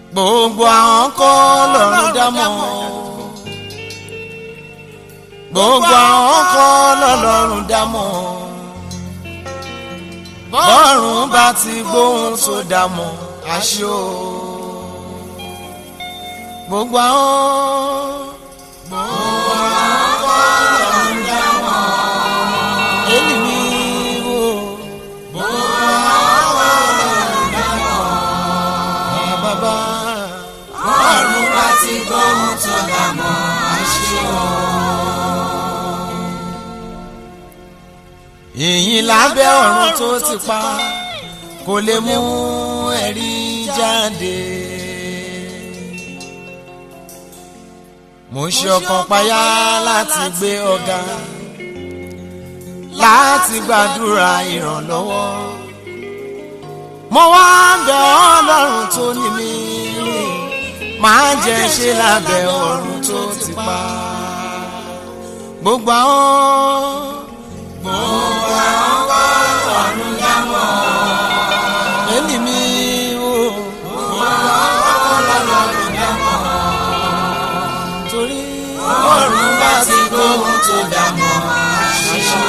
gbogbo àwọn kọ́ lọ́rùn dámọ̀ gbogbo àwọn kọ́ lọ́lọ́run dámọ̀ bọ́ọ̀rùn bá ti gbóhùn sódà mọ́ aṣọ gbogbo àwọn gbogbo àwọn kọ́ lọ́rùn dámọ̀ èyí ni wò gbogbo àwọn lọ́rùn dámọ̀ ẹ̀ bàbá bọ́ọ̀rùn bá ti gbóhùn tó dà mọ́ aṣọ. ìyìn lábẹ́ ọ̀run tó ti pa kò lè mú ẹ̀rí jáde. mo ṣe ọkàn payá láti gbé ọ̀gá láti gbàdúrà ìrànlọ́wọ́. mo wá ń bẹ̀ ọlọ́run tó ní mi máa jẹ́ ṣe lábẹ́ ọ̀run tó ti pa gbogbo àwọn gbogbo àwọn kọ́ ọ̀run dámọ̀ èmi mi o gbogbo àwọn kọ́ ọ̀run dámọ̀ torí ọ̀run bá ti gbóhùn tó dámọ̀ àṣìṣe.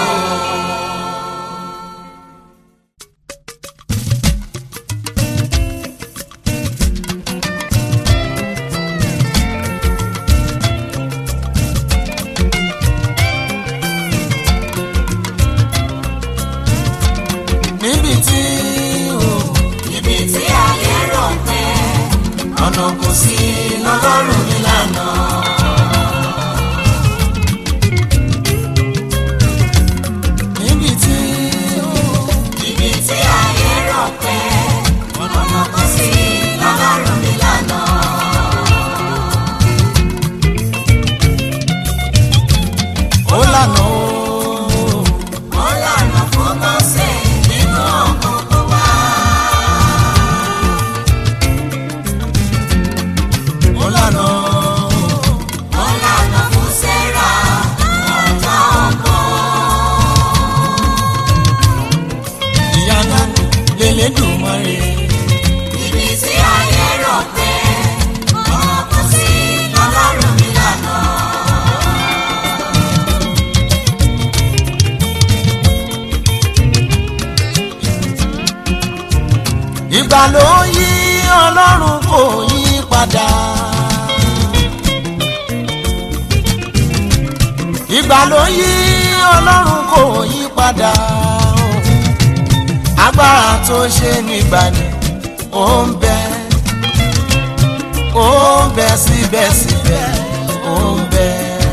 níbi tí o ibi tí ayé rò pé ọ̀nà kò sí lọ́lọ́run nílànà. níbi tí o ibi tí ayé rò pé ọ̀nà kò sí lọ́lọ́run nílànà. ó lànà o. ó lànà fún mọ́sẹ̀ nínú ọ̀gbọ̀n wa. ó lànà o. ó lànà fún sẹ́ra ọ̀tá ọ̀gbọ̀n. ìyanu lélẹ́dùnmọ́re. ibi tí ayé rò pé ọ̀nà kò sí lọ́lọ́run nílànà. ìgbà ló yí ọlọ́run kò yí padà. ìgbà ló yí ọlọ́run kò yí padà. agbára tó ṣe nígbà ni ó ń bẹ ó ń bẹ síbẹ̀síbẹ̀ ó ń bẹ.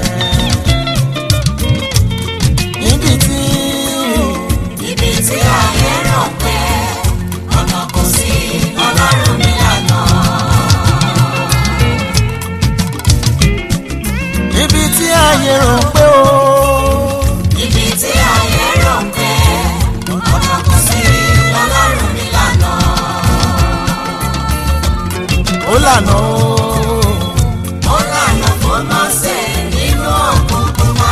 níbi tí ibi tí ayé rò pé ọ̀nà kò sí lọ́lọ́run nílànà. níbi tí ayé rò pé ó. ibi tí ayé rò pé ọ̀nà kò sí lọ́lọ́run nílànà. ó lànà ó. ó lànà fún mọ́sẹ̀ nínú òkùnkùn wá.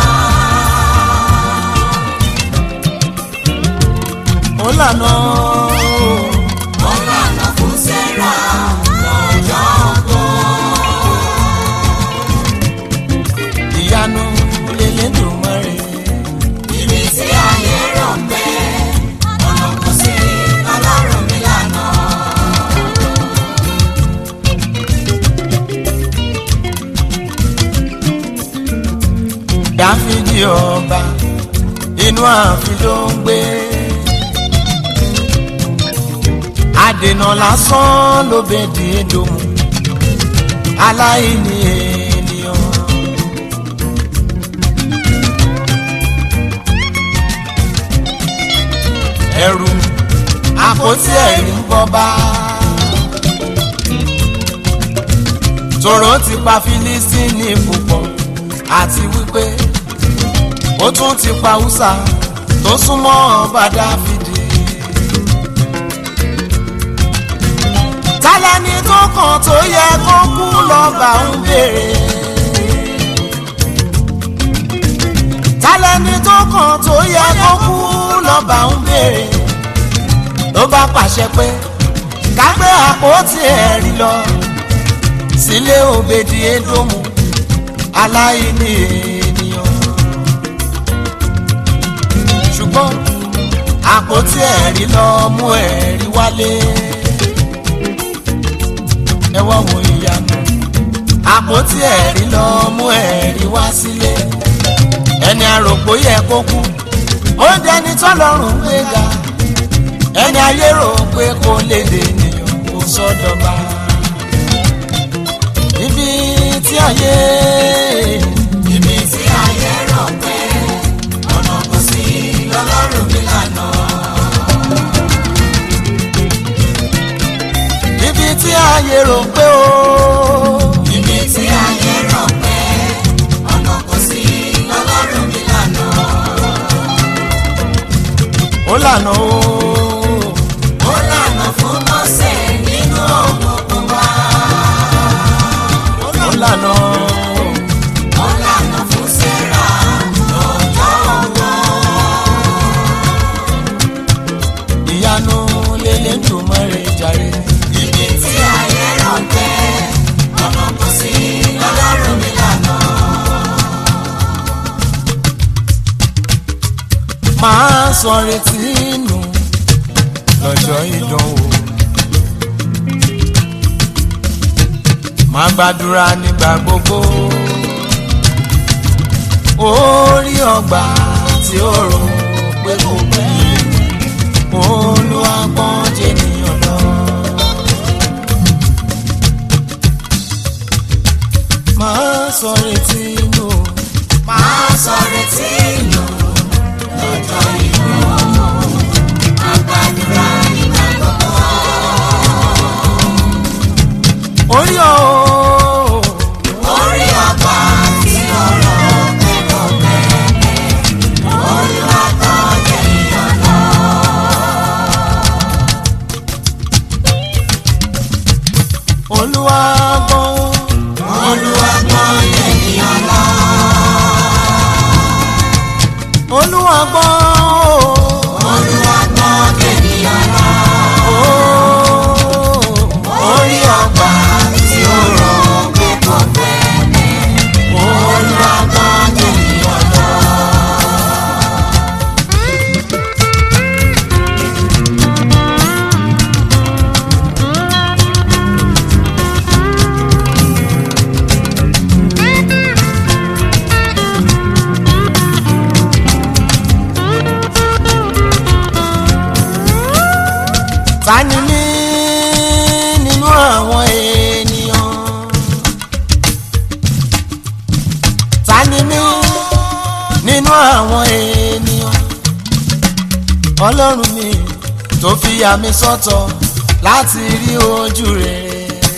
ó lànà ó. ó lànà fún sẹ́ra lọ́jọ́ ọgbọ́n. ìyanu lélẹ́dùnmọ́re. ibi tí ayé rò pé ọ̀nà kò sí lọ́lọ́run nílànà. dáfídì ọba inú ààfin ló ń gbé. àdènà lásán ló bẹ di edomu aláìní ènìyàn. ẹrù àpótí ẹ̀rí ń bọ́ bá. tòró ti pa fílísítínì púpọ̀ àti wípé ó tún ti pa húsà tó súnmọ́ ọba dáfídì. tálẹ́ni tó kàn tó yẹ kó kú lọ́ba ń béèrè. tálẹ́ni tó kàn tó yẹ kó kú lọ́ba ń béèrè. ló bá pàṣẹ pé ká gbé àpótí ẹ̀rí lọ sílé òbèdì édòmù aláìní ènìyàn ṣùgbọ́n àpótí ẹ̀rí lọ mú ẹ̀rí wálé ẹ wá wo ìyanu àpótí ẹ̀rí lọ mú ẹ̀rí wá sílé ẹni àròpó yẹ kó kú ó dẹni tọ́lọ́run gbéga ẹni ayé rò pé kó lè dè ènìyàn kó sọ́dọ̀ba ibi tí ayé ibi tí ayé rọ̀ pé ọ̀nà kò sí lọ́lọ́run mi lànà. ibi tí ayé rò pé ó ibi tí ayé rọ̀ pé ọ̀nà kò sí lọ́lọ́run mi lànà. ó lànà ó ó lànà fún mọ́sẹ̀ nínú ọ̀gbọ̀n pupa. ó lànà ó. ó lànà fún sẹ́ra lọ́jọ́ ọ̀gbọ̀n. ìyanu lélẹ̀ tó mọ́rẹ̀ jàre. ibi tí ayé rọ̀ pé ọ̀nà kò sí lọ́lọ́run mi lànà. máa sọ retí nù lọ́jọ́ ìdánwò. máa gbàdúrà nígbà gbogbo. orí ọgbà tí ó rò pé kò pẹ́. olùwàgbọ́n jẹ́nìyàn lọ. máa sọ retí nù. máa sọ retí nù lọ́jọ́ ìdánwò. àgbàdúrà nígbà gbogbo. orí ọ̀ orí ọgbà tí ọ̀rọ̀ pẹ̀lú pẹ̀lẹ́ olùwàgbọ́n jẹ́nìyàn lọ. olùwàgbọ́n olùwàgbọ́n jẹ́nìyàn lọ. olùwàgbọ́n olùwàgbọ́n jẹ́nìyàn lọ. orí ọgbà tí ọ̀rọ̀ pẹ̀lú pẹ̀lẹ́ olùwàgbọ́n jẹ́nìyàn lọ. ta ni mí nínú àwọn ènìyàn ta ni mí nínú àwọn ènìyàn ọlọ́run mi tó fi yà mí sọ́tọ̀ láti rí ojú rere.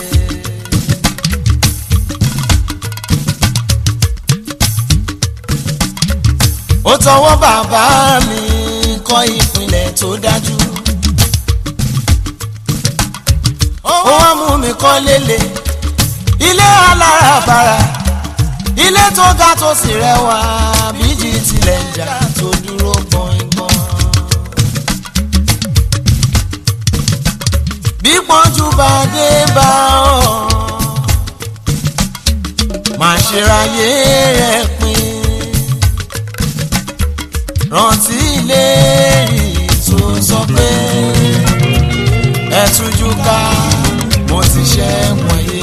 ó tọwọ́ bàbá mi kọ́ ìpìlẹ̀ tó dájú ó wá mú mi kọ́ lélẹ̀ ilé alárabàrà ilé tó ga tó sì rẹwà bíjì tilẹ̀ ń jà tó dúró gbọ̀ngbọ̀n. bí pọ́njú bá dé bá ọ máa ṣe ráyé rẹ̀ pin rántí ilé rí tó sọ pé ẹ tújú ká mo ti ṣe wọ̀nyí.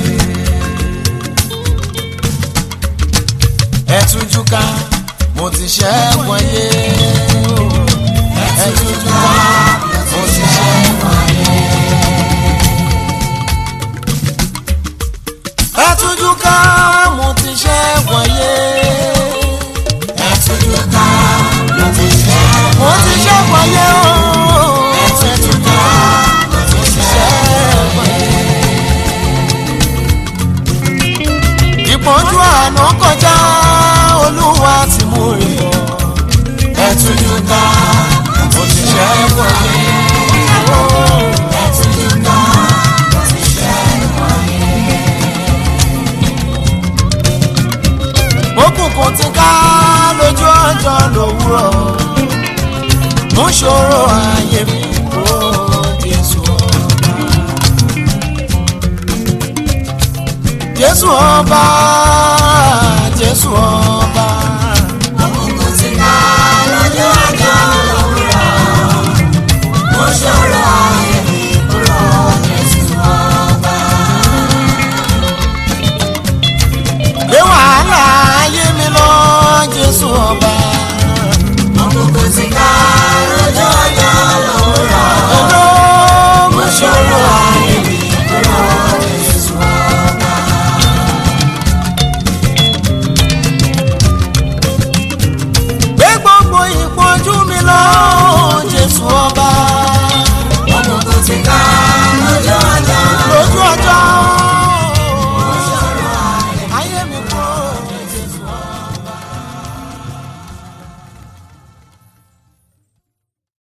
ẹ tújú ká mo ti ṣe wọ̀nyí. ẹ tújú ká mo ti ṣe wọ̀nyí. ẹ tújú ká mo ti ṣe wọ̀nyí. ẹ tújú ká mo ti ṣe mo ti ṣe wọ̀nyí o. ẹ tújú ká mo ti ṣe ìpọ́njú àná kọjá olúwa ti mú rí bọ̀ jésù ọba jésù ọba.